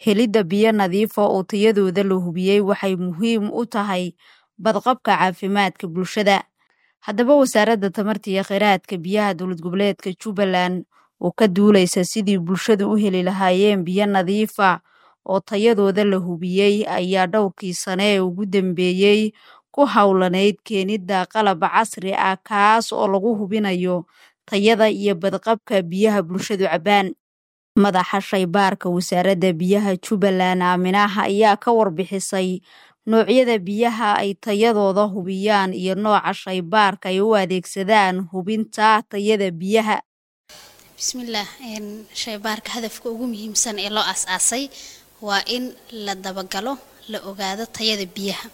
helidda biyo nadiif ah oo tayadooda la hubiyey waxay muhiim u tahay badqabka caafimaadka bulshada haddaba wasaaradda tamarta iyo kheyraadka biyaha dowlad goboleedka jubbaland oo ka duuleysa sidii bulshadu u heli lahaayeen biyo nadiif ah oo tayadooda la hubiyey ayaa dhowrkii sane ee ugu dambeeyey ku howlaneyd keenidda qalab casri ah kaas oo lagu hubinayo tayada iyo badqabka biyaha bulshadu cabbaan madaxa shaybaarka wasaaradda biyaha jubbaland aaminaha ayaa ka warbixisay noocyada biyaha ay tayadooda hubiyaan iyo nooca shaybaarka ay u adeegsadaan hubinta tayada biyaha bismillaah shaybaarka hadafka ugu muhiimsan ee loo aas-aasay waa in la dabagalo la ogaado tayada biyaha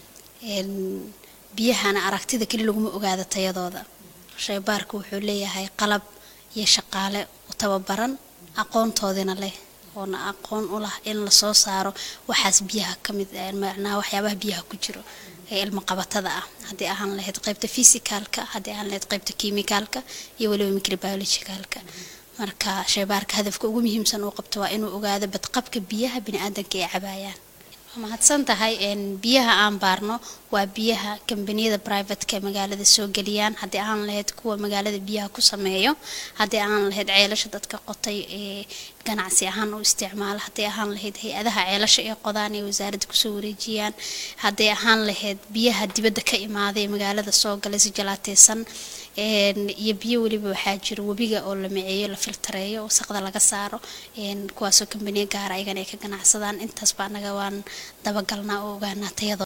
biyahana aragtida keli laguma ogaado tayadooda shaybaarka wuxuu leeyahay qalab iyo shaqaale u tababaran aqoontoodina leh oona aqoon u lah in lasoo saaro waxaas biyaha kamid macnaha waxyaabaha biyaha ku jiro ee ilmo qabatada ah haddii ahaan lahayd qeybta fisicalka haddii ahaan lahayd qeybta kimicalka iyo weliba microbiologicalka marka shaybaarka hadafka ugu muhiimsan uu qabto waa inuu ogaado badqabka biyaha bini-aadanka ay cabaayaan waa mahadsan tahay biyaha aan baarno waa biyaha kambaniyada brivateka ee magaalada soo geliyaan haddii aan lahayd kuwa magaalada biyaha ku sameeyo haddii aan lahayd ceelasha dadka qotay ee ganacsi ahaan u isticmaala haddii ahaan lahayd hay-adaha ceelasha ee qodaan ee wasaaradda kusoo wareejiyaan haddii ahaan lahayd biyaha dibadda ka imaaday ee magaalada soo galay si jalaateysan iyo biyo weliba waxaa jira webiga oo la miceeyo la filtareeyo wasaqda laga saaro kuwaasoo kambaniya gaara ayagana ay ka ganacsadaan intaasba anaga waan dabagalnaa oo ogaanaa tayado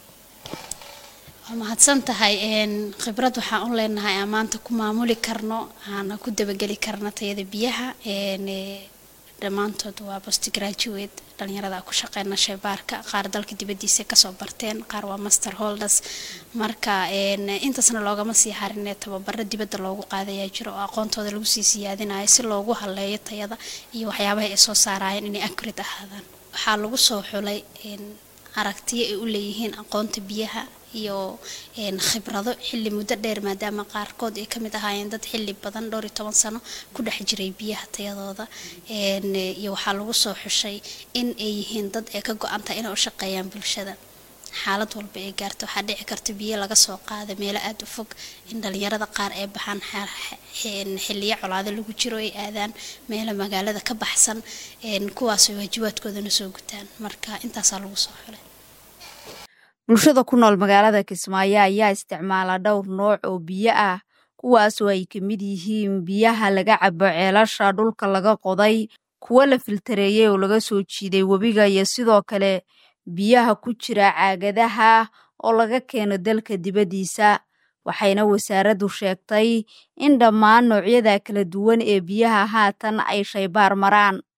waa mahadsan tahay khibrad waxaan u leenahay aan maanta ku maamuli karno aana ku dabageli karno tayada biyaha dhammaantood waa post graduate dhalinyarada ku shaqeyna shaybaarka qaar dalka dibadiisa kasoo barteen qaar waa master holders marka intaasna loogama sii harinee tababaro dibadda loogu qaadayaa jiro oo aqoontooda lagu sii siyaadinayo si loogu haleeyo tayada iyo waxyaabaha ay soo saarayeen inay accurate ahaadaan waxaa lagu soo xulay aragtiyo ay u leeyihiin aqoonta biyaha iyo khibrado xilli muddo dheer maadaama qaarkood ay kamid ahaayeen dad xilli badan dhowr iyo toban sano ku dhex jiray biyaha tayadooda iyo waxaa lagu soo xushay in ay yihiin dad ay ka go-antahay inay u shaqeeyaan bulshada xaalad walba ay gaarto waxaa dhici karta biyo laga soo qaada meelo aada u fog in dhalinyarada qaar ay baxaan xiliyo colaado lagu jiro ay aadaan meelo magaalada ka baxsan kuwaasoo waajibaadkoodana soo gutaan marka intaasaa lagu soo xulay bulshada ku nool magaalada kismaayo ayaa isticmaala dhowr nooc oo biyo ah kuwaasoo ay ka mid yihiin biyaha laga cabo ceelasha dhulka laga qoday kuwo la filtareeyey oo laga soo jiiday webiga iyo sidoo kale biyaha ku jira caagadaha oo laga keeno dalka dibaddiisa waxayna wasaaraddu sheegtay in dhammaan noocyada kala duwan ee biyaha haatan ay shaybaar maraan